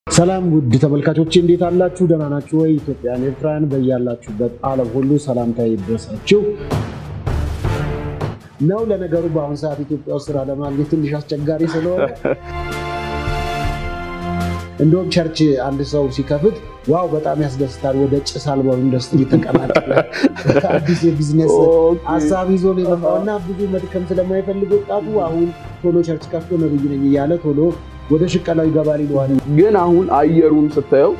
ሰላም ውድ ተመልካቾች እንዴት አላችሁ? ደህና ናችሁ ወይ? ኢትዮጵያን ኤርትራን በያላችሁበት ዓለም ሁሉ ሰላምታ ይድረሳችሁ ነው። ለነገሩ በአሁኑ ሰዓት ኢትዮጵያ ውስጥ ስራ ለማግኘት ትንሽ አስቸጋሪ ስለሆነ እንደውም ቸርች አንድ ሰው ሲከፍት ዋው በጣም ያስደስታል፣ ወደ ጭስ አልባው ኢንዱስትሪ ተቀላቀለ፣ አዲስ የቢዝነስ ሀሳብ ይዞ ነው የመጣው እና ብዙ መድከም ስለማይፈልግ ወጣቱ አሁን ቶሎ ቸርች ከፍቶ ነብይ ነኝ እያለ ቶሎ ወደ ሽቀላው ይገባል ይለዋል። ግን አሁን አየሩን ስታየው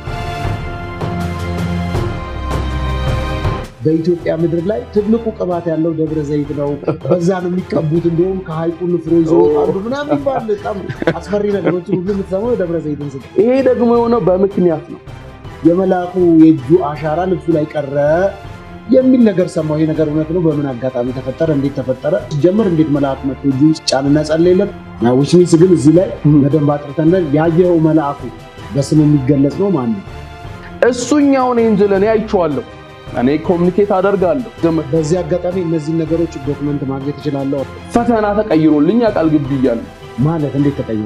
በኢትዮጵያ ምድር ላይ ትልቁ ቅባት ያለው ደብረ ዘይት ነው። በዛ ነው የሚቀቡት። እንዲሁም ከሀይቁ ንፍሮ ይዞ ይወጣሉ ምናምን ይባል በጣም አስፈሪ ነገሮችን ሁሉ የምትሰማው ደብረ ዘይትን ስ ይሄ ደግሞ የሆነው በምክንያት ነው። የመልአኩ የእጁ አሻራ ልብሱ ላይ ቀረ የሚል ነገር ሰማሁ። ይሄ ነገር እውነት ነው? በምን አጋጣሚ ተፈጠረ? እንዴት ተፈጠረ? ሲጀምር እንዴት መልአክ መጥቶ እጁ ጫንና ጸለየለት? ዊች ሚንስ ግን እዚህ ላይ በደንብ አጥርተን ያየኸው መልአኩ በስሙ የሚገለጽ ነው ማን ነው? እሱኛውን ኤንጅል እኔ አይቼዋለሁ። እኔ ኮሚኒኬት አደርጋለሁ። በዚህ አጋጣሚ እነዚህን ነገሮች ዶክመንት ማግኘት እችላለሁ። ፈተና ተቀይሮልኝ ያውቃል ግቢ እያለሁ ማለት እንዴት ተቀይሮ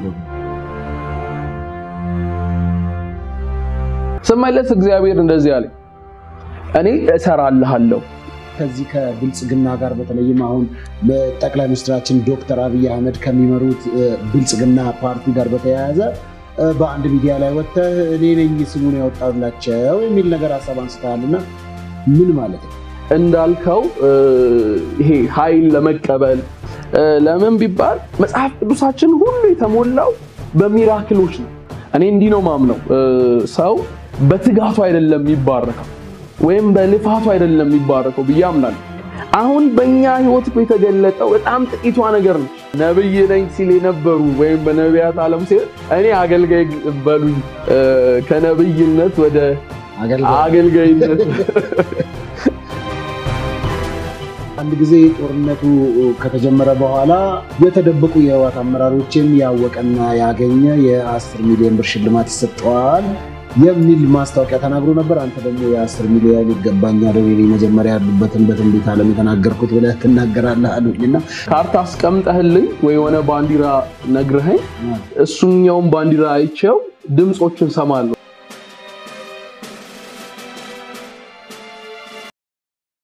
ስመለስ እግዚአብሔር እንደዚህ አለኝ፣ እኔ እሰራልሃለሁ። ከዚህ ከብልጽግና ጋር በተለይም አሁን ጠቅላይ ሚኒስትራችን ዶክተር አብይ አህመድ ከሚመሩት ብልጽግና ፓርቲ ጋር በተያያዘ በአንድ ሚዲያ ላይ ወጥተህ እኔ ነኝ ስሙን ያወጣላቸው የሚል ነገር ሀሳብ አንስተሃልና ምን ማለት ነው? እንዳልከው ይሄ ኃይል ለመቀበል ለምን ቢባል መጽሐፍ ቅዱሳችን ሁሉ የተሞላው በሚራክሎች ነው። እኔ እንዲህ ነው ማምነው፣ ሰው በትጋቱ አይደለም የሚባረከው ወይም በልፋቱ አይደለም የሚባረከው ብዬ አምናለሁ። አሁን በእኛ ህይወት የተገለጠው በጣም ጥቂቷ ነገር ነች። ነብይ ነኝ ሲል የነበሩ ወይም በነቢያት ዓለም ሲል እኔ አገልጋይ በሉኝ ከነብይነት ወደ አገልጋይነት አንድ ጊዜ ጦርነቱ ከተጀመረ በኋላ የተደበቁ የህወሓት አመራሮችን ያወቀና ያገኘ የአስር ሚሊዮን ብር ሽልማት ይሰጠዋል የሚል ማስታወቂያ ተናግሮ ነበር። አንተ ደግሞ የአስር ሚሊዮን ይገባኛል እኔ መጀመሪያ ያሉበትን በትንቢት ዓለም የተናገርኩት ብለህ ትናገራለህ አሉኝና ካርታ አስቀምጠህልኝ ወይ የሆነ ባንዲራ ነግረኸኝ እሱኛውን ባንዲራ አይቼው ድምፆችን ሰማለሁ።